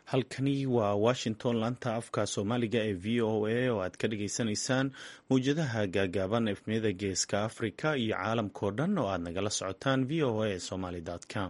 halkani waa washington laanta afka soomaaliga ee v o a oo aad ka dhagaysanaysaan mawjadaha gaagaaban efmiyada geeska afrika iyo caalamkao dhan oo aad nagala socotaan v o a somaly com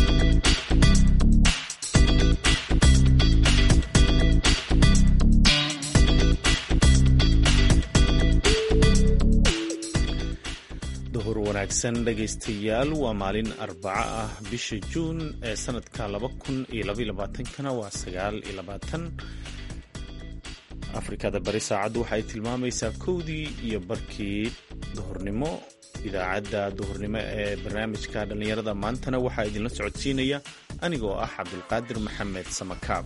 duhur wanaagsan dhegaystayaal waa maalin arbaco ah bisha juun ee sanadka laba kun iyo labaiyo labaatankana waa sagaal iyo labaatan afrikada bari saacaddu waxay tilmaamaysaa kowdii iyo barkii duhurnimo idaacadda duhurnimo ee barnaamijka dhallinyarada maantana waxaa idinla socodsiinaya anigoo ah cabdulqaadir maxamed samakaab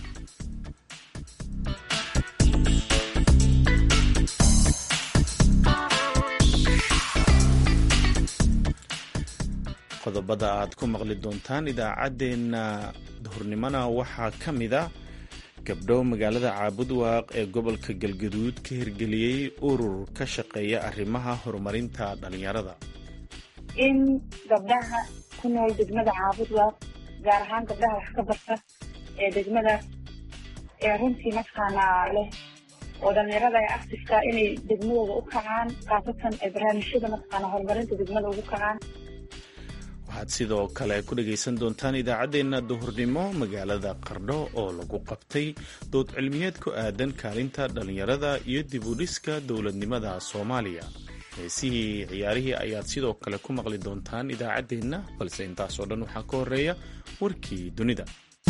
qodobada aad ku maqli doontaan idaacaddeenna duhurnimona waxaa ka mid a gabdho magaalada caabudwaaq ee gobolka galgaduud ka hirgeliyey urur ka shaqeeya arrimaha horumarinta dhallinyarada in gabdhaha ku nool degmada caabudwaaq gaar ahaan gabdhaha wax ka barta ee degmadaas ee runtii mataqaanaa leh oo dhallinyarada ee actifka inay degmadooda u kacaan khaasatan ee barnaamijyada mataqaana horumarinta degmada ugu kacaan waxaad sidoo kale ku dhagaysan doontaan idaacaddeenna duhurnimo magaalada qardho oo lagu qabtay dood cilmiyeed ku aadan kaalinta dhallinyarada iyo dib u dhiska dowladnimada soomaaliya heesihii ciyaarihii ayaad sidoo kale ku maqli doontaan idaacaddeenna balse intaasoo dhan waxaa ka horeeya warkii dunida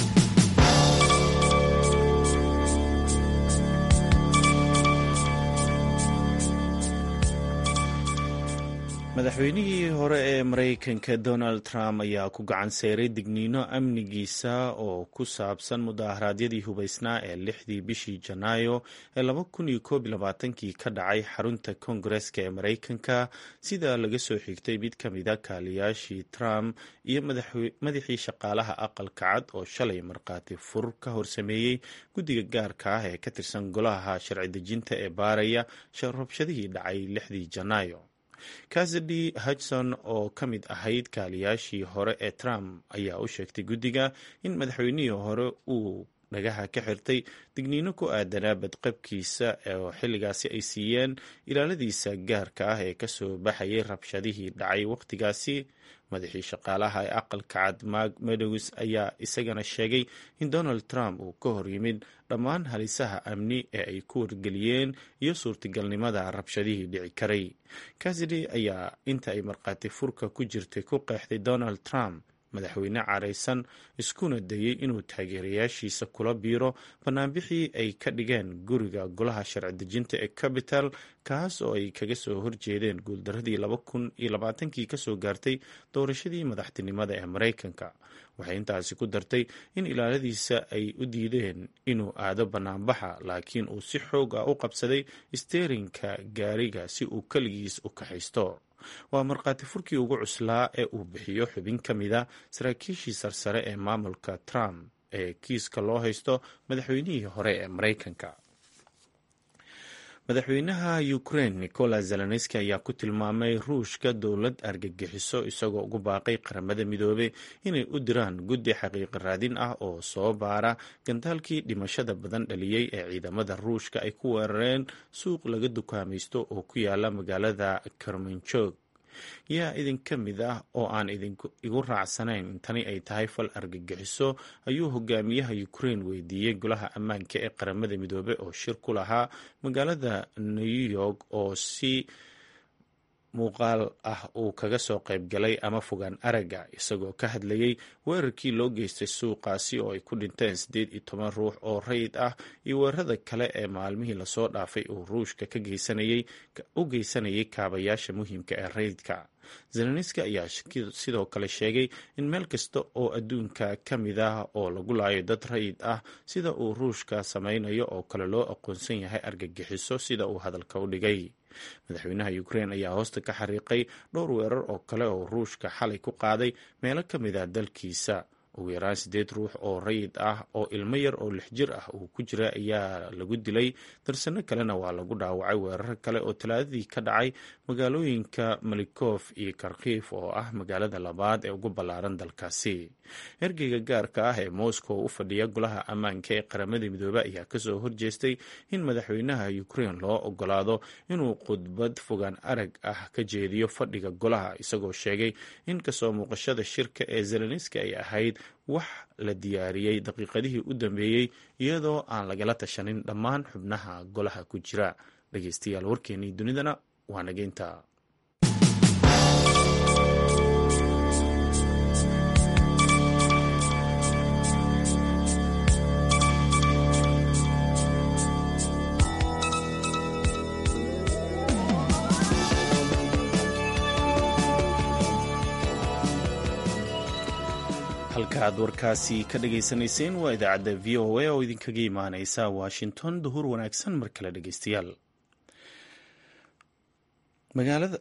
madaxweynihii hore ee maraykanka donald trump ayaa ku gacan seeray digniino amnigiisa oo ku saabsan mudaharaadyadii hubaysnaa ee lixdii bishii janaayo ee laba kun iyo koob iyo labaatankii ka dhacay xarunta koongareska ee maraykanka sida laga soo xigtay mid ka mida kaaliyaashii trump iyo madaxii shaqaalaha aqalka cad oo shalay markhaati fur ka horsameeyey guddiga gaarka ah ee ka tirsan golaha sharci dejinta ee baaraya rabshadihii dhacay lixdii janaayo kasady hudson oo ka mid ahayd kaaliyaashii hore ee trump ayaa u sheegtay guddiga in madaxweynihii hore uu dhagaha ka xirtay digniino ku aadanaa badqabkiisa oo xilligaasi ay siiyeen ilaaladiisa gaarka ah ee kasoo baxayay rabshadihii dhacay wakhtigaasi madaxii shaqaalaha ee aqalka cad mark medows ayaa isagana sheegay in donald trump uu ka hor yimid dhammaan halisaha amni ee ay ku wargeliyeen iyo suurtagalnimada rabshadihii dhici karay kasidi ayaa inta ay markhaati furka ku jirtay ku qeexday donald trump madaxweyne caraysan iskuna dayey inuu taageerayaashiisa kula biiro banaanbixii ay ka dhigeen guriga golaha sharci dejinta ee capital kaas oo ay kaga soo horjeedeen guuldaradii laba kun iyo labaatankii kasoo gaartay doorashadii madaxtinimada ee maraykanka waxay intaasi ku dartay in ilaaladiisa ay u diideen inuu aado banaanbaxa laakiin uu si xoog ah u qabsaday steerinka gaariga si uu keligiis u kaxaysto waa markhaati furkii ugu cuslaa ee uu bixiyo xubin ka mida saraakiishii sarsare ee maamulka trump ee kiiska loo haysto madaxweynihii hore ee maraykanka madaxweynaha ukraine nicolas zelenski ayaa ku tilmaamay ruushka dowlad argagixiso isagoo ugu baaqay qaramada midoobey inay u diraan guddi xaqiiqi raadin ah oo soo baara gantaalkii dhimashada badan dhaliyey ee ciidamada ruushka ay ku weerareen suuq laga dukaamaysto oo ku yaala magaalada karmanjog yaa idinka mid ah oo aan igu raacsanayn in tani ay tahay fal argagixiso ayuu hogaamiyaha ukraine weydiiyey golaha ammaanka ee qaramada midoobe oo shir ku lahaa magaalada new york oo si muuqaal ah uu kaga soo qayb galay ama fogaan aragga isagoo ka hadlayey weerarkii loo geystay suuqaasi oo ay ku dhinteen siddeed iyo toban ruux oo rayid ah iyo weerarada kale ee maalmihii lasoo dhaafay uu ruushka ka geysanayay u geysanayay kaabayaasha muhiimka ee rayidka zelenski ayaa sidoo kale sheegay in meel kasta oo adduunka ka mid ah oo lagu laayo dad rayid ah sida uu ruushka samaynayo oo kale loo aqoonsan yahay argagixiso sida uu hadalka u dhigay madaxweynaha ukraine ayaa hoosta ka xariiqay dhowr weerar oo kale oo ruushka xalay ku qaaday meelo ka mid ah dalkiisa ugu yaraan siddeed ruux oo rayid ah oo ilmo yar oo lix jir ah uu ku jira ayaa lagu dilay darsano kalena waa lagu dhaawacay weerar kale oo talaadadii ka dhacay magaalooyinka malikof iyo karkiif oo ah magaalada labaad ee ugu ballaaran dalkaasi ergeyga gaarka ah ee moscow u fadhiya golaha ammaanka ee qaramada midoobe ayaa kasoo horjeestay in madaxweynaha ukrain loo ogolaado inuu khudbad fogaan arag ah ka jeediyo fadhiga golaha isagoo sheegay in kasoo muuqashada shirka ee zelenski ay ahayd wax la diyaariyey daqiiqadihii u dambeeyey iyadoo aan lagala tashanin dhammaan xubnaha golaha ku jira dhegeystayaal warkeenii dunidana waa nageynta halka aad warkaasi ka dhagaysanayseen waa idaacadda v o a oo idinkaga imaaneysa washington duhur wanaagsan mar kale dhegeystayaal magaalada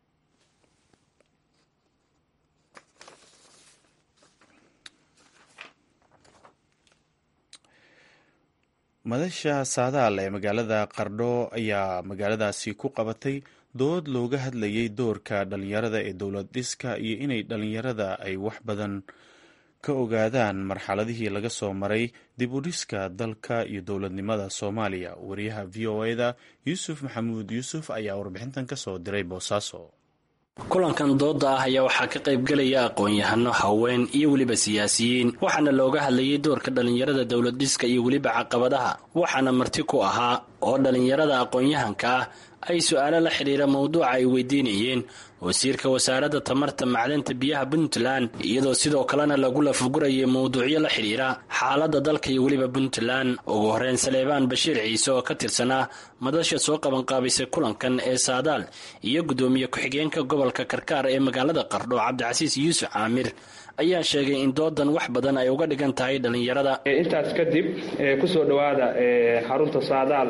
madasha saadaal ee magaalada qardho ayaa magaaladaasi ku qabatay dood looga hadlayay doorka dhalinyarada ee dowlad dhiska iyo inay dhalinyarada ay wax badan ka ogaadaan marxaladihii laga soo maray dib u dhiska dalka iyo dowladnimada soomaaliya wariyaha v o eda yuusuf maxamuud yuusuf ayaa warbixintan ka soo diray boosaaso kulankan dooda ah ayaa waxaa ka qaybgelaya aqoon-yahano haween iyo weliba siyaasiyiin waxaana looga hadlayay doorka dhallinyarada dowlad dhiska iyo weliba caqabadaha waxaana marti ku ahaa oo dhallinyarada aqoon-yahanka ah ay su-aalo la xidhiira mowduuca ay weydiinayeen wasiirka wasaaradda tamarta macdanta biyaha puntland iyadoo sidoo kalena lagu lafugurayay mowduucyo la xidhiira xaaladda dalka iyo weliba puntland ugu horeyn saleebaan bashiir ciise oo ka tirsanaa madasha soo qabanqaabisay kulankan ee saadaal iyo guddoomiye ku-xigeenka gobolka karkaar ee magaalada qardho cabdicasiis yuusuf caamir ayaa sheegay in doodan wax badan ay uga dhigan tahay dhallinyarada intaas kadib kusoo dhowaada xarunta saadaal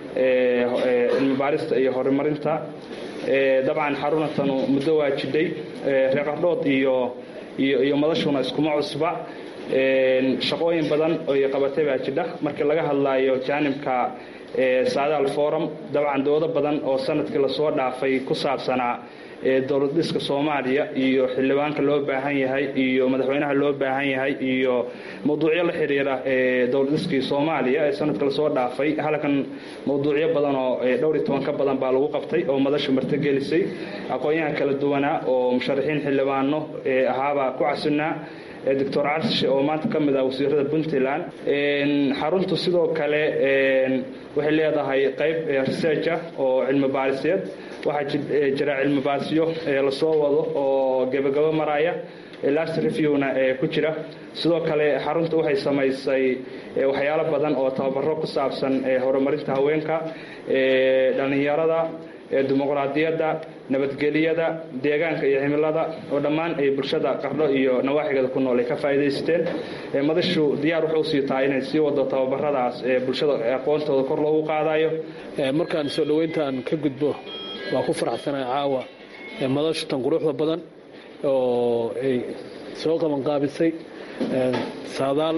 cilmi baarista iyo horumarinta dabcan xarunatanu muddo waa jidhay reer qardhood iyo iyo madashuna iskuma cusba shaqooyin badan oy qabatay baa jidha markii laga hadlaayo jaanibka saadaal forum dabcan doodo badan oo sanadkii lasoo dhaafay ku saabsanaa dowlad dhiska soomaaliya iyo xildhibaanka loo baahan yahay iyo madaxweynaha loo baahan yahay iyo mawduucyo la xiriira dowlad dhiskii soomaaliya ee sanadka lasoo dhaafay halkan mawduucyo badan oo dhowr iyo toban ka badan baa lagu qabtay oo madashu martogelisay aqoon-yahan kala duwanaa oo musharaxiin xildhibaano ahaabaa ku casinaa doctor carshe oo maanta ka mid ah wasiirada puntland xaruntu sidoo kale waxay leedahay qayb researcha oo cilmi baariseed waxaa jira cilmi baarisyo lasoo wado oo gebagabo maraya last reviewna ku jira sidoo kale xarunta waxay samaysay waxyaalo badan oo tababaro ku saabsan horumarinta haweenka dhallinyarada dimuqraadiyadda nabadgelyada deegaanka iyo cimilada oo dhammaan ay bulshada qardho iyo nawaaxigeeda ku nool ay ka faa'iidaysteen madashu diyaar waxay usii tahay inay sii wado tababaradaas ee bulshada aqoontooda kor loogu qaadayo markaan soo dhoweyntaan ka gudbo waa ku faraxsanahay caawa madashu tan quruxda badan oo ay soo qabanqaabisay saadaal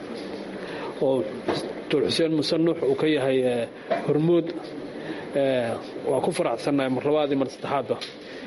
oo dul xuseen musanux uu ka yahay hormuud waa ku faraxsannahay mar labaad iyo mar saddexaadba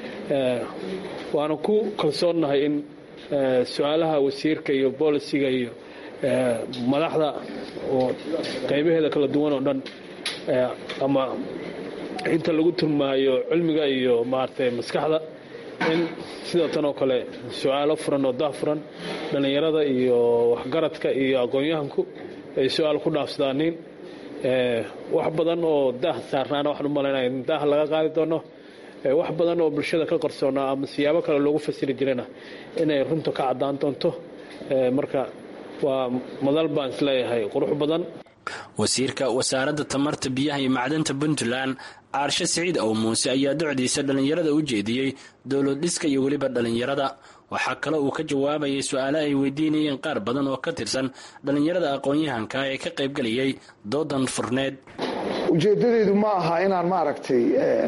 waana ku kalsoonnahay in su-aalaha wasiirka iyo boolisiga iyo madaxda oo qaybaheeda kala duwan oo dhan ama inta lagu turmaayo cilmiga iyo maaragtay maskaxda in sida tan oo kale su-aalo furan oo dah furan dhallinyarada iyo waxgaradka iyo aqoon-yahanku ay su-aal ku dhaafsadaanin wax badan oo daah saarnaana waxaan u malaynaya in daah laga qaadi doono wax badan oo bulshada ka qarsoonaa ama siyaabo kale loogu fasiri jirana inay runta ka caddaan doonto marka waa madal baan isleeyahay qurux badan wasiirka wasaaradda tamarta biyaha iyo macdanta puntland caarshe siciid ow muuse ayaa docdiisa dhallinyarada u jeediyey dowlad dhiska iyo weliba dhallinyarada waxaa kale uu ka jawaabayay su-aale ay weydiinayeen qaar badan oo ka tirsan dhallinyarada aqoon-yahanka ee ka qaybgelayay doodan furneed ujeedadeedu ma aha inaan maaragtay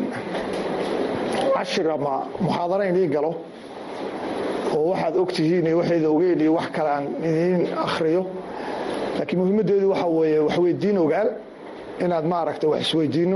cashir ama muxaadaro idiin galo oo waxaad ogtihiin iyo waxayda ogeyn iyo wax kale aan idiin akhriyo laakiin muhiimaddeedu waxa weeye waxweydiin ogaal inaad maaragtay wax isweydiinno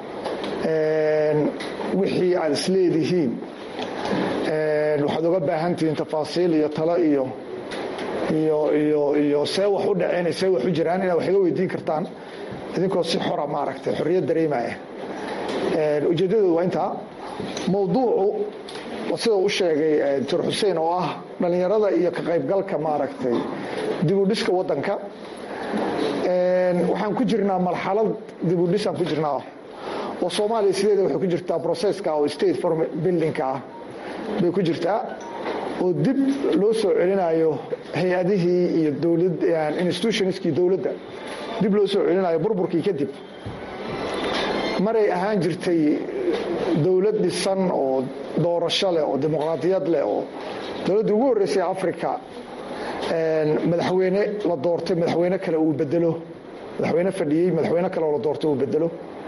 wixii aad isleedihiin waxaad uga baahan tihiin tafaasiil iyo talo iyo iyo iyo iyo see wax u dhaceen see wax u jiraan inaad wax iga weydiin kartaan idinkoo si xora maaragtay xorriyad dareemaya ujeeddadoodu waa intaa mowduucu sida u sheegay doctor xuseen oo ah dhallinyarada iyo ka qaybgalka maaragtay dibudhiska waddanka waxaan ku jirnaa marxalad dibudhisaan ku jirnaa oo soomaaliya sideeda waxay ku jirtaa processka oo state form buildingka ah bay ku jirtaa oo dib loo soo celinayo hay-adihii iyo dowlad institutionskii dowladda dib loo soo celinayo burburkii kadib maray ahaan jirtay dowlad dhisan oo doorasho leh oo dimuqraadiyad leh oo dowladdii ugu horreysay africa madaxweyne la doortay madaxweyne kale uu bedelo madaxweyne fadhiyey madaxweyne kale oo la doortay uu bedelo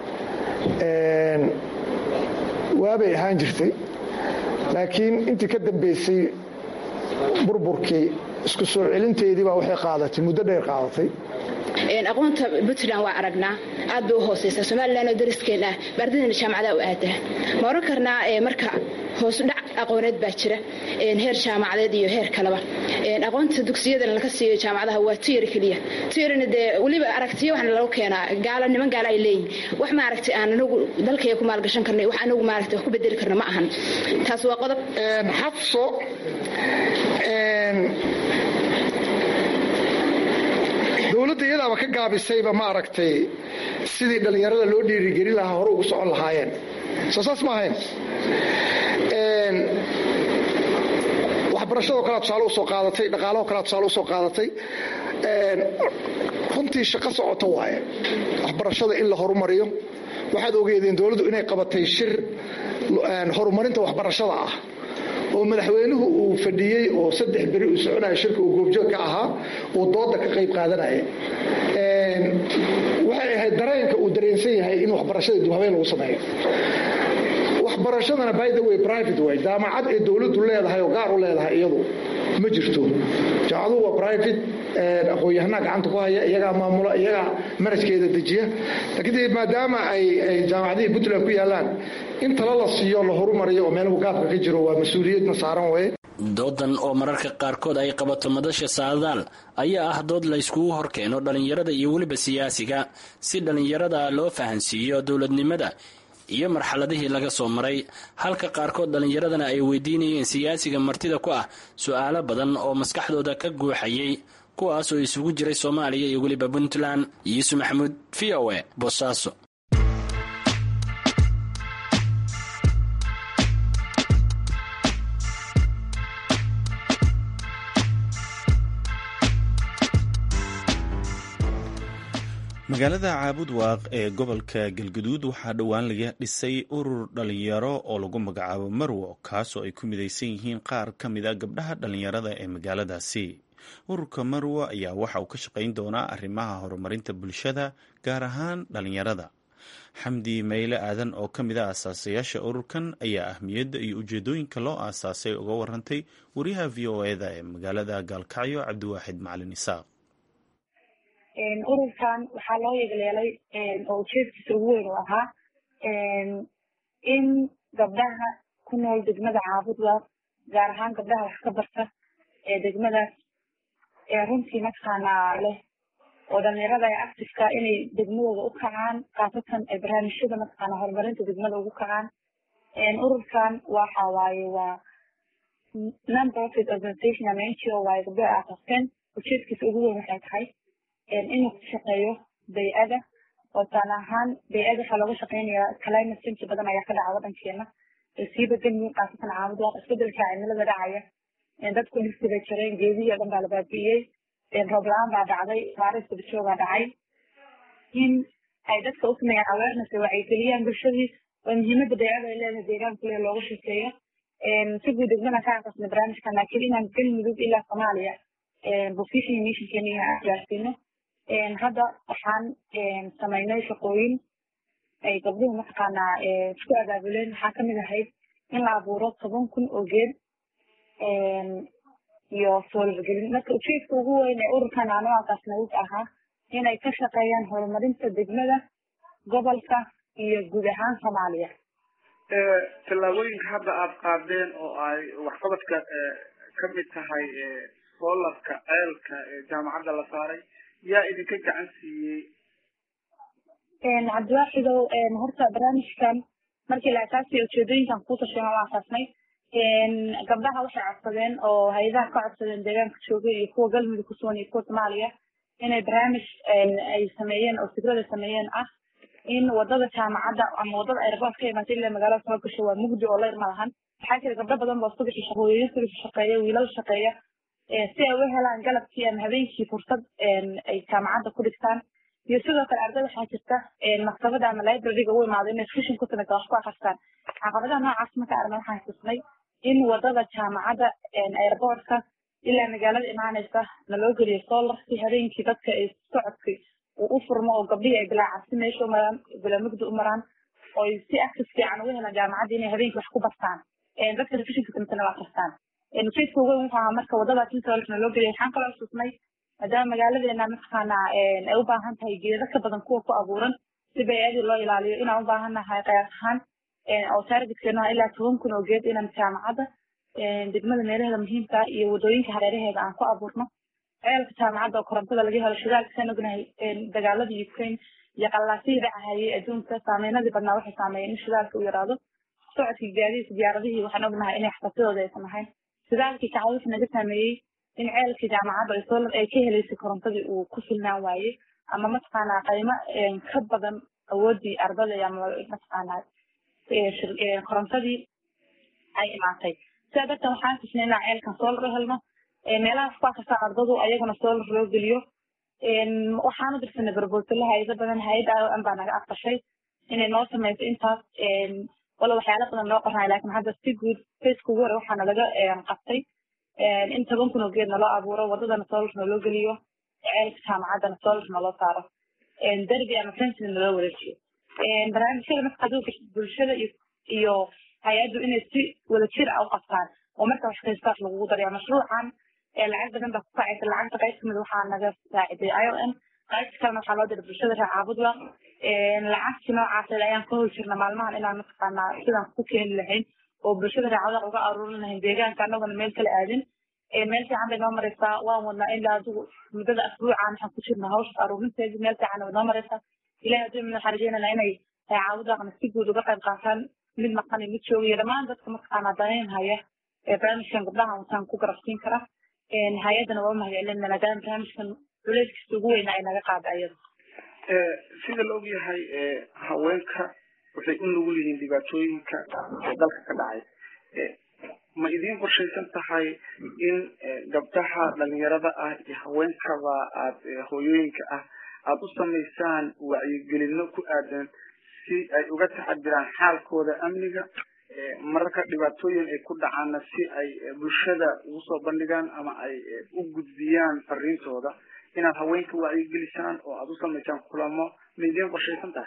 waabay ahaan jirtay laakiin intii ka dambeysay burburkii isku soo celinteedii baa waxay qaadatay muddo dheer qaadatay aqoonta puntland waa aragnaa aad bay u hooseysaa somalilan oo dariskeena ah baardadana jaamacadaha u aadaa ma oran karnaa marka hoosudhac aqooneed baa jira heer jaamacadeed iyo heer kaleba aqoonta dugsiyadana laga siiyo jaamacadaha waa tiyari keliya tiyarina dee weliba aragtiyo waxna lagu keenaa gaalo niman gaalo ay leeyihin wax maaragtay aan anagu dalkaya ku maalgashan karnay wax anagu maaragtay wax ku bedeli karna ma ahan taas waa qodob xafso dowladda iyadaaba ka gaabisayba maaragtay sidii dhallinyarada loo dhiirigelin lahaa hore ugu socon lahaayeen soo saas ma ahayn waxbarashadoo kalea tusaale usoo qaadatay dhaqaalahoo kalea tusaale usoo qaadatay runtii shaqo socoto waaye waxbarashada in la horumariyo waxaad ogeedeen dowladdu inay qabatay shir horumarinta waxbarashada ah oo madaxweynuhu uu fadhiyey oo saddex beri uu soconaya shirka uu goobjoog ka ahaa uu dooda ka qayb qaadanaya waxay ahayd dareenka uu dareensan yahay in waxbarashada dibhabeen lagu sameeyo waxbarashadana by the way private way jaamacad ee dowladdu leedahay oo gaar u leedahay iyadu ma jirto jaamacaduhu waa private aqoon-yahanaa gacanta ku haya iyagaa maamula iyagaa manajkeeda dejiya laakiin maadaama ay jaamacadihii puntland ku yaalaan in tala la siiyo la horumariyo oo meelahu gaabka ka jiro waa mas-uuliyadna saaran weye doodan oo mararka qaarkood ay qabato madasha saadaal ayaa ah dood la yskugu horkeeno dhallinyarada iyo weliba siyaasiga si dhallinyarada loo fahansiiyo dowladnimada iyo marxaladihii laga soo maray halka qaarkood dhallinyaradana ay weydiinayeen siyaasiga martida ku ah su-aalo badan oo maskaxdooda ka guuxayay kuwaas oo isugu jiray soomaaliya iyo weliba puntland yuusuf maxamuud v o e boosaaso magaalada caabud waaq ee gobolka galguduud waxaa dhowaan laga dhisay urur dhalinyaro oo lagu magacaabo marwo kaasoo ay ku midaysan yihiin qaar ka mid a gabdhaha dhalinyarada ee magaaladaasi ururka marwo ayaa waxa uu ka shaqayn doonaa arrimaha horumarinta bulshada gaar ahaan dhalinyarada xamdi mayle aadan oo ka mid a aasaasayaasha ururkan ayaa ahmiyadda iyo ujeedooyinka loo aasaasay uga warantay wariyaha v o eda ee magaalada gaalkacyo cabdiwaaxid macalin isaaq ururkan waxaa loo yegleelay oo ujeedkiisa ugu weyn uu ahaa in gabdhaha ku nool degmada caabudwa gaar ahaan gabdhaha wax ka barta ee degmadaas runtii mataqaanaa leh oo dhalinyarada ee actifka inay degmadooda u kacaan khaasatan barnaamijyada mataqaana horumarinta degmada ugu kacaan ururkan waxa waaye waa non profit organization ama n g o waaye gabdhaha aasasteen ujeedkiisa ugu weyn waxay tahay inuu ku shaqeeyo bay-ada oo taan ahaan bay-ada waxaa looga shaqeynaya climate change badan ayaa ka dhaca wadankeena sii bedelmi khaasatan caamud waa isbedelka cimilada dhacaya dadku dhirti bay jareen geedihii o dhan baa la baabi'iyey roob la-aan baa dhacday baaris dabajoogaa dhacay in ay dadka u sameeyaan awareness ay wacyigeliyaan bulshadii oo muhiimada bay-ada ay leedahay deegaanka le looga sheekeeyo si guud degmada ka aqasna barnaamijkan laakiin inaan galmudug ilaa soomaaliya position missionkeena aan gaarsiino hadda waxaan samaynay shaqooyin ay gabdhuhu mataqaanaa isku abaabuleen waxaa kamid ahayd in la abuuro toban kun oo geed iyo soolbagelin marka ujeedka ugu weyn ee ururkan aan u aasaasnay wuxuu ahaa inay ka shaqeeyaan horumarinta degmada gobolka iyo guud ahaan soomaaliya tallaabooyinka hadda aada qaadeen oo ay waxqabadka ka mid tahay soolarka ceelka ee jaamacadda la saaray yaa idinka gacan siiyey cabdiwaaxidow horta barnaamijkan markii la asaasay ujeedooyinkan kuu tasheena waa asaasnay gabdhaha waxay codsadeen oo hay-adaha ka codsadeen deegaanka jooga iyo kuwa galmudug ku sugan iyo kuwa soomaaliya inay barnaamij ay sameeyeen oo fikrada sameeyeen ah in wadada jaamacadda ama wadada airport ka imaatay ilaa magaalada soo gasho waa mugdi oo layr ma lahan waxaa jira gabdho badan boo subaxii shaqooyin subaxii shaqeeya wiilal shaqeeya si ay u helaan galabkii ama habeenkii fursad ay jaamacadda ku dhigtaan iyo sidoo kale arday waxaa jirta maktabada ama libraryga u imaado inay fishin ku timid wax ku akristaan caqabadaha noocaas marka arna waxaan xusnay in wadada jaamacadda airportka ilaa magaalada imaanaysa naloo geliyo solar si habeenkii dadka ay socodkay uu u furmo oo gabdhihii ay bilaacasi meesha u maraan bilamugda u maraan oo si access fiican uga helaan jaamacadda inay habeenkii wax ku bartaan dadka refishinka timitana waa akristaan ujeedka ugu weyn wuxuu ahaa marka wadadaas in solar naloo geliyo waxaan kaloo xusnay maadaama magaaladeena mataqaana ay u baahan tahay geedo ka badan kuwa ku abuuran si bayadii loo ilaaliyo inaan u baahan nahay qayaas ahaan oo targetkeena ilaa toban kun oo geed inaan jaamacadda degmada meelaheeda muhiimka iyo wadooyinka hareeraheeda aan ku abuurno ceelka jaamacadda oo korontada laga helo shidaalka saan ognahay dagaaladii ukraine iyo qallaasihii dhacahayay adduunka saameynadii badnaa waxay saameeyeen in shidaalka u yaraado socodkii gaadiidka diyaaradihii waxaan ognahay inay xasasidooda aysan ahayn shidaalkii kacdo wuxuu naga saameeyey in ceelkii jaamacadda ay solar ay ka helaysay korontadii uu ku filnaan waayey ama mataqaanaa qaymo ka badan awoodii ardada ama mataqaanaa korontadii ay imaatay sidaa darteed waxaan tusnay inaan ceelkan solar u helno meelahaas ku akastaan ardadu ayaguna solar loo geliyo waxaanu dirsanay barbootala hay-ado badan hay-adda an baa naga aqbashay inay noo sameyso intaas wala waxyaala badan loo qornay laakiin hadda si guud faceka ugu hore waxaana laga qabtay in toban kun oo geed naloo abuuro wadadana solar naloo geliyo ceelka jaamacaddana solar naloo saaro derby ama fencing naloo wareejiyo barnaamijyada marka haduu bulshada iyo hay-addu inay si wadajir ah u qabtaan oo marka wax kaystaas lagugu daraya mashruucan lacag badan baa ku kacaysa lacagta qayb kamid waxaa naga saaciday i o m qaybta kalena waxaa loo diray bulshada reer caabudla lacagtii noocaas ayaan ka hol jirna maalmahan inaan mataqaanaa sidaan ku keeni lahayn oo bulshada reer caabudla uga aruurin lahayn deegaanka anaguna meel kala aadin meel fiican bay noo mareysaa waan wadnaa ilaa adigu muddada asbuucan waxaan ku jirna hawshaas aruurinteedii meel fiican way noo mareysaa ilahi haddii mid waxaan rajeynana inay caabudaqna si guud uga qayb qaataan mid maqan iyo mid joogayo dhammaan dadka mataqaanaa danayn haya barnaamijkan gabdhahan wataan ku garabsiin kara hay-addana waa umahadcelinna maadaama barnaamijkan culeyskiisa ugu weyna ay naga qaada ayada sida la ogyahay haweenka waxay u nugul yihiin dhibaatooyinka dalka ka dhacay ma idiin qorshaysan tahay in gabdhaha dhalinyarada ah iyo haweenkaba aad hooyooyinka ah aada u samaysaan wacyigelino ku aadan si ay uga taxadiraan xaalkooda amniga mararka dhibaatooyin ay ku dhacaanna si ay bulshada ugu soo bandhigaan ama ay u gudbiyaan fariintooda inaad haweenka wacyigelisaan oo aada u samaysaan kulamo ma idiin qorshaysan tahay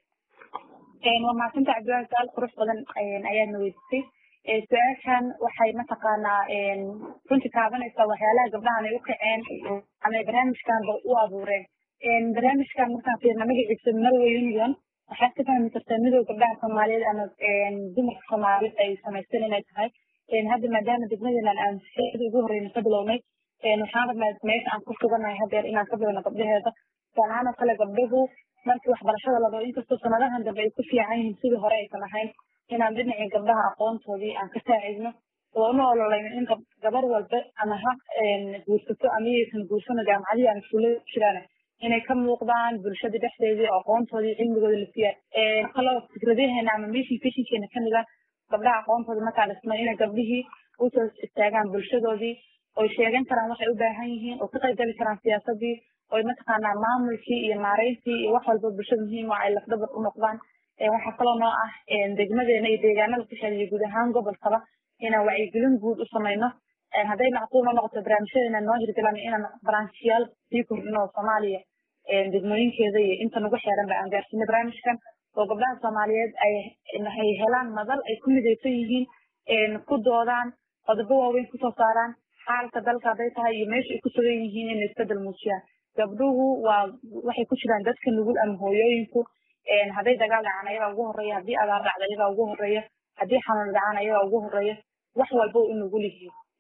waa mahadsanta cabdiwaahi su-aal qurux badan ayaadna weydiisay su-aashan waxay mataqaanaa runtii taabanaysaa waxyaalaha gabdhahan ay u kaceen ama barnaamijkanba u abuureen barnaamijkan markaan fiirna magaciisa marway union waxaad ka fahmi kartaa midooda gabdhaha soomaaliyeed ama dumarka soomaaliyeed ay samaysteen inay tahay hadda maadaama degmadeenan aan xeedii ugu horeyna ka bilownay waxaan rabnaa meesha aan ku suganahay hadeer inaan ka bilowno gabdhaheeda tusaalahaan oo kale gabdhuhu markii waxbarashada la rabo inkastoo sanadahan dambe ay ku fiican yihiin sidii hore aysan ahayn inaan dhinacii gabdhaha aqoontoodii aan ka saacidno oo una ololayno in gabar walba ama ha guursato ama iyaysan guursano jaamacadihii aan iskuullada jiraan inay ka muuqdaan bulshada dhexdeedii oo aqoontoodii cilmigooda la siiya kaloo fikradaheena ama mission fishinkeena kamid ah gabdhaha aqoontooda markaa dhismay inay gabdhihii usoo istaagaan bulshadoodii oy sheegan karaan waxay u baahan yihiin oo ka qaybgali karaan siyaasadii oy mataqaanaa maamulkii iyo maareyntii iyo wax walba bulshada muhiim oo ay lafdabar u noqdaan waxaa kaloo noo ah degmadeena iyo deegaanada ku xeeliyo guud ahaan gobolkaba inaan wacyigelin guud u samayno hadday macquul noo noqoto barnaamijyadeena noo hirgalan inaan branchiyaal sii kordhino soomaaliya degmooyinkeeda iyo inta nagu xeeran ba aan gaarsiino barnaamijkan oo gabdhaha soomaaliyeed ay helaan madal ay ku midaysan yihiin ku doodaan qodobo waaweyn kusoo saaraan xaalka dalka hadday tahay iyo meesha ay ku sugan yihiin inay isbedel muujiyaan gabdhuhu waa waxay ku jiraan dadka nugul ama hooyooyinku hadday dagaal dhacaan ayagaa ugu horeeya haddii abaar dhacda ayagaa ugu horeeya haddii xanuun dhacaan ayagaa ugu horeeya wax walba u nugul yihiin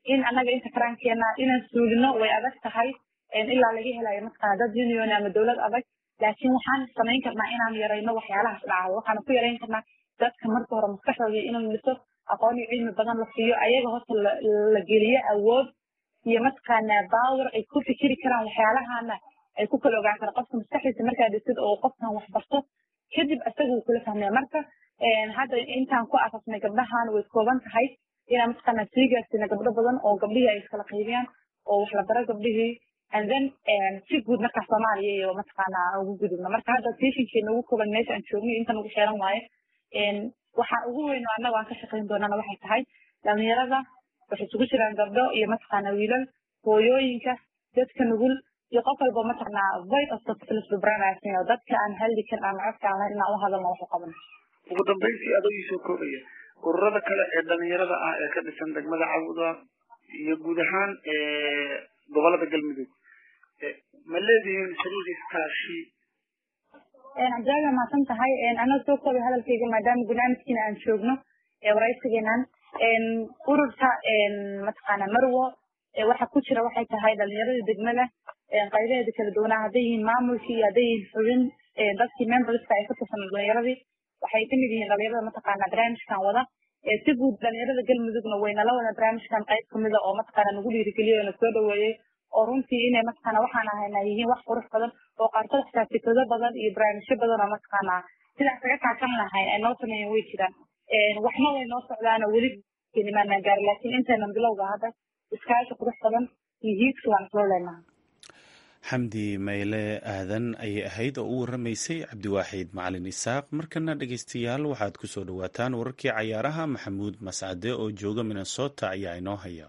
in annaga inta karankeena inaan suulino way adag tahay ilaa laga helayo mataqaana dad union ama dowlad adag laakiin waxaan samayn karnaa inaan yarayno waxyaalahaas dhacdo waxaan ku yarayn karnaa dadka marka hore maskaxdooda inuu liso aqoon iyo cilmi badan la siiyo ayaga horta la geliyo awood iyo mataqaana power ay ku fikiri karaan waxyaalahana ay ku kala ogaan karaan qofka maskaxdiisa markaa dhisid oo qofkan wax barto kadib isaga wuu kula fahmaya marka hadda intaan ku asasnay gabdhahan way kooban tahay inaan mataqaana sii gaarsiina gabdho badan oo gabdhihii ay iskala qaybiyaan oo wax la baro gabdhihii and then si guud markaa soomaaliya iyo mataqaana ugu gudubno marka hadda tiishinkeena ugu kooban meesha aan joogno intan ugu xeeran waaye waxa ugu weyn oo annaga aan ka shaqayn doonana waxay tahay dhalinyarada waxay isugu jiraan gabdho iyo mataqaana wiilal hooyooyinka dadka nugul iyo qof walba mataqaanaa voice of the dadka aan haldi karin ama codka aan lahayn inaan u hadalno wax u qabano ugu dambayntii adoo iisoo koobaya ururada kale ee dhalinyarada ah ee ka dhisan degmada cawda iyo guud ahaan gobolada galmudug ma leedihiin xiriir iskaashi cabdilaahi waa mahadsan tahay anaa soo koobay hadalkayga maadaama barnaamijkiina aan joogno waraysigeenan ururka mataqaana marwo waxa ku jira waxay tahay dhalinyarada degmada qaybaheeda kala duwanaa hadday yihiin maamulkii iyo hadday yihiin xubin dadkii memberska ay ka tirsan dhalinyaradii waxay kamid yihiin dhalinyarada mataqaana barnaamijkan wada si guud dhalinyarada galmudugna waynala wada barnaamijkan qayb kamida oo mataqaana nagu dhiirigeliyo na soo dhaweeyey oo runtii inay mataqaana waxaan ahayna yihiin wax qurux badan oo qaarkood xitaa fikrado badan iyo barnaamijyo badan oo mataqaana sidaas kaga kaashan lahayn ay noo sameeyeen way jiraan waxna way noo socdaanoo weli kelimaanaan gaari laakiin intaynan bilowga hadda iskaashi qurux badan iyo hiigsi waan islo leenaha xamdi mayle aadan ayay ahayd oo u waramaysay cabdiwaaxid macalin isaaq markana dhegeystayaal waxaad ku soo dhowaataan wararkii cayaaraha maxamuud mascade oo jooga minnesota ayaa inoo haya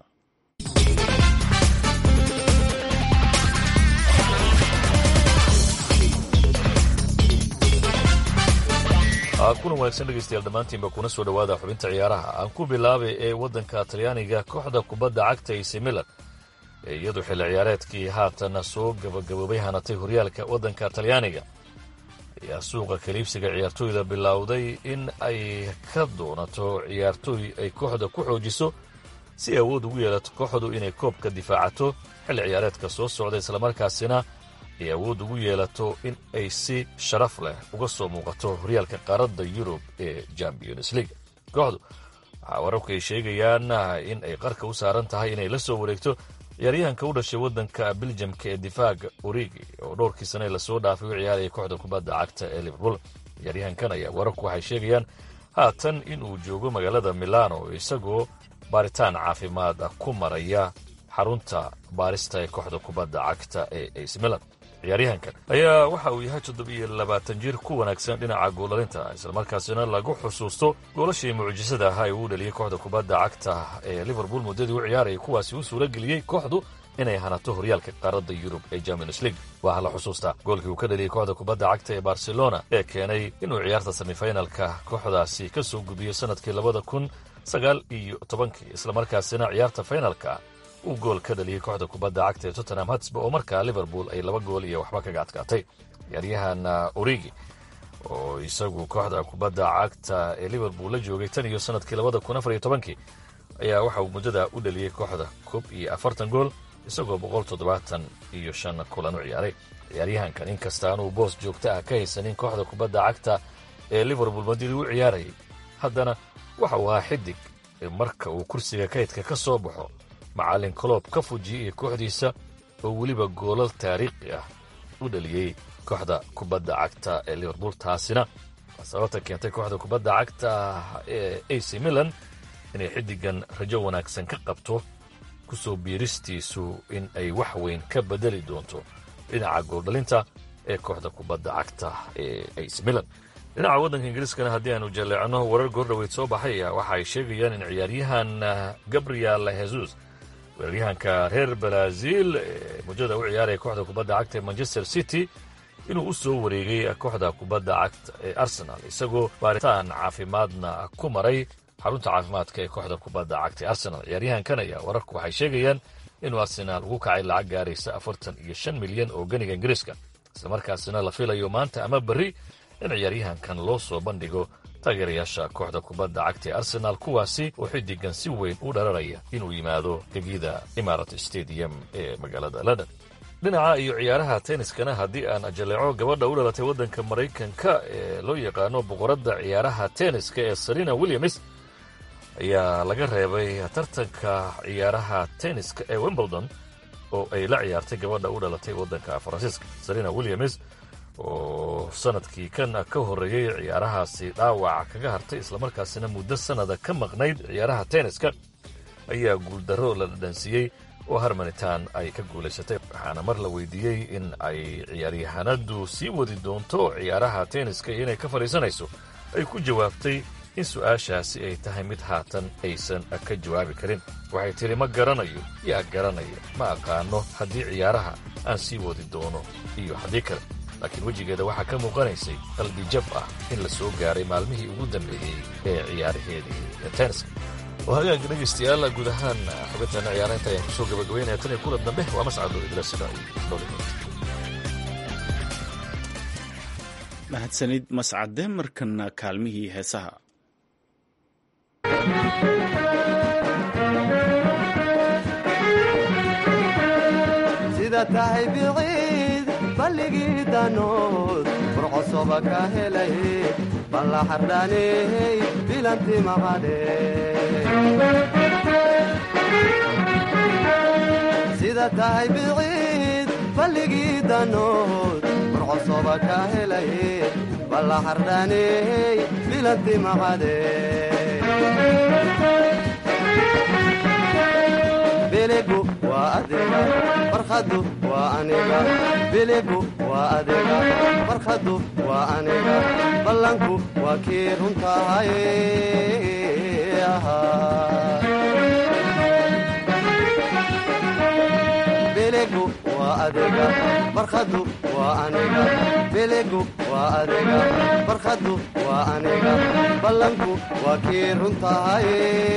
kulan wanaagsan dhegeystayaal dhammaantiinba kuna soo dhowaada xubinta ciyaaraha aan ku bilaabay ee waddanka talyaaniga kooxda kubadda cagta ac milan ee iyadu xilli ciyaareedkii haatan soo gabagaboobay hanatay horyaalka waddanka talyaaniga ayaa suuqa kaliibsiga ciyaartooyda bilowday in ay ka doonato ciyaartooy ay kooxda ku xoojiso si awood ugu yeelato kooxdu inay koobka difaacato xilli ciyaareedka soo socda islamarkaasina ay awood ugu yeelato in ay si sharaf leh uga soo muuqato horyaalka qaaradda yurub ee champions league kooxdu waxaa wararku ay sheegayaan in ay qarka u saaran tahay inay la soo wareegto ciyaaryahanka u dhashay waddanka beljamka ee difaaga origi oo dhowrkii sane lasoo dhaafay u ciyaaraya kooxda kubadda cagta ee liverpool ciyaaryahankan ayaa wararku waxay sheegayaan haatan inuu joogo magaalada milano isagoo baaritaan caafimaad ku maraya xarunta baarista ee kooxda kubadda cagta ee ac milan ciyaaryahankan ayaa waxa uu yahay toddobiyo labaatan jir ku wanaagsan dhinaca goolalinta islamarkaasina lagu xusuusto goolashii mucjisada ahaa ee uu dhaliyey kooxda kubadda cagta ee liverpool muddadii u ciyaarayay kuwaasi u suura geliyey kooxdu inay hanato horyaalka qaaradda yurub ee champions league waxaa la xusuustaa goolkii uu ka dhaliyey kooxda kubadda cagta ee barcelona ee keenay inuu ciyaarta semifinalka kooxdaasi ka soo gubiyo sanadkii labada kun sagaal iyo tobankii islamarkaasina ciyaarta finalka uu gool ka dhaliyey kooxda kubadda cagta ee tottenham hatsba oo markaa liverpool ay laba gool iyo waxba kaga adkaatay ciyaaryahan origi oo isagu kooxda kubadda cagta ee liverpool la joogay tan iyo sanadkii labada kun afar iyo tobankii ayaa waxa uu muddada u dhaliyey kooxda koob iyo afartan gool isagoo boqol toddobaatan iyo shan kulan u ciyaaray ciyaaryahankan inkasta aanuu boos joogto ah ka haysanin kooxda kubadda cagta ee liverpool madidii u ciyaarayay haddana waxa uu ahaa xidig marka uu kursiga kaydka ka soo baxo macallin coloob ka fujiyey kooxdiisa oo weliba goolal taariikhi ah u dhaliyey kooxda kubadda cagta ee liverpool taasina waa sababta keentay kooxda kubadda cagta ee ac milan inay xiddigan rajo wanaagsan ka qabto ku soo biiristiisu in ay wax weyn ka bedeli doonto dhinaca gooldhalinta ee kooxda kubadda cagta ee ac milan dhinaca waddanka ingiriiskana haddii aanu jaleecno warar goordhoweyd soo baxay waxa ay sheegayaan in ciyaaryahan gabriel jesus weeraryahanka reer brazil ee muddada u ciyaaraya kooxda kubadda cagta ee manchester city inuu u soo wareegay kooxda kubadda cagta ee arsenal isagoo baaritaan caafimaadna ku maray xarunta caafimaadka ee kooxda kubadda cagta ee arsenal ciyaaryahankan ayaa wararku waxay sheegayaan inuu arsenaal ugu kacay lacag gaaraysa afartan iyo shan milyan oo ganiga ingiriiska islamarkaasina la filayo maanta ama berri in ciyaaryahankan loo soo bandhigo taageerayaasha kooxda kubadda cagta ee arsenaal kuwaasi oo xiddigan si weyn u dhararaya inuu yimaado gegida imarat stadium ee magaalada london dhinaca iyo ciyaaraha tenniskana haddii aan ajaleeco gabadha u dhalatay waddanka maraykanka ee loo yaqaano boqoradda ciyaaraha tenniska ee serena williams ayaa laga reebay tartanka ciyaaraha tenniska ee wimbledon oo ay la ciyaartay gabadha u dhalatay waddanka faransiiska serena williams oo sanadkii kan ka horreeyey ciyaarahaasi dhaawac kaga hartay islamarkaasina muddo sannada ka maqnayd ciyaaraha tenniska ayaa guuldarro la dhadhansiiyey oo harmanitan ay ka guulaysatay waxaana mar la weydiiyey in ay ciyaaryahanadu sii wadi doonto ciyaaraha tenniska iyo inay ka fadhiisanayso ay ku jawaabtay in su-aashaasi ay tahay mid haatan aysan ka jawaabi karin waxay tidhi ma garanayo yaa garanaya ma aqaano haddii ciyaaraha aan sii wadi doono iyo haddii kale laakiin wejigeeda waxaa ka muuqanaysay qalbi jab ah in la soo gaaray maalmihii ugu dambeeyey ee ciyaaraheedii tenniska oo hagaagga dhegaystayaal guud ahaan xubintaana ciyaaraynta ayaan kusoo gabagabaynaya tan iyo kulan dambe waa mascado idila sida mahadsanid mascade markana kaalmihii heesaha sida tahay biciid balligii danood burcosoba ka helay balla xardhaaney bilanti maqadhe sida tahay biciid balligii danood burcosoba ka helay balla xardhaaney bilanti maqadhe biligu waa adiga farkhadu waa aniga biligu waa adiga farkhadu waa aniga ballanku waa kii runtahay biligu waa adiga farkhadu waa aniga biligu waa adiga farkhadu waa aniga ballanku waa kii runtahay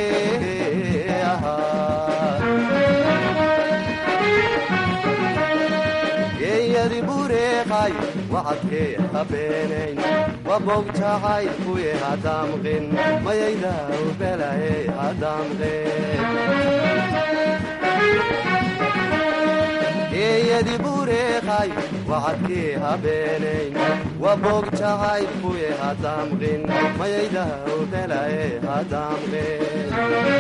geeyadi bureeqay wacadkee habeenayn wabogjacay kuye hadamqin mayaydaw belaye hadamqin geeyadi bureeqay wacadkee habeenayn wabogjacay kuye hadamqin mayaydaw belaye hadamqin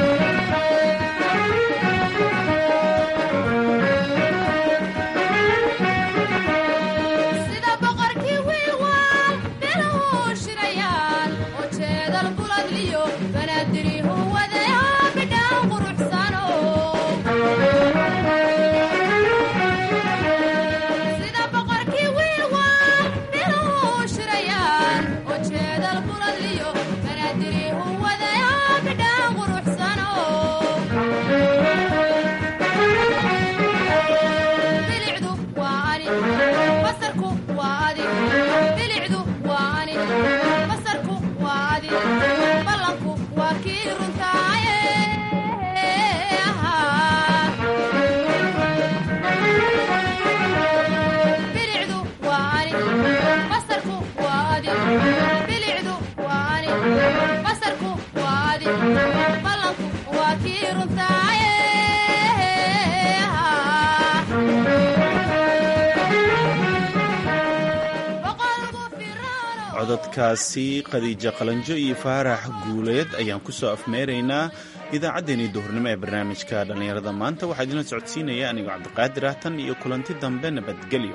cododkaasi khadiija qalanjo iyo faarax guuleed ayaan ku soo afmeeraynaa idaacaddeenii duhurnimo ee barnaamijka dhallinyarada maanta waxaa idinla socodsiinaya anigoo cabdiqaadir ah tan iyo kulanti dambe nabadgelyo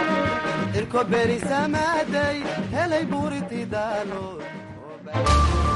berisamaday helay buuriti daalo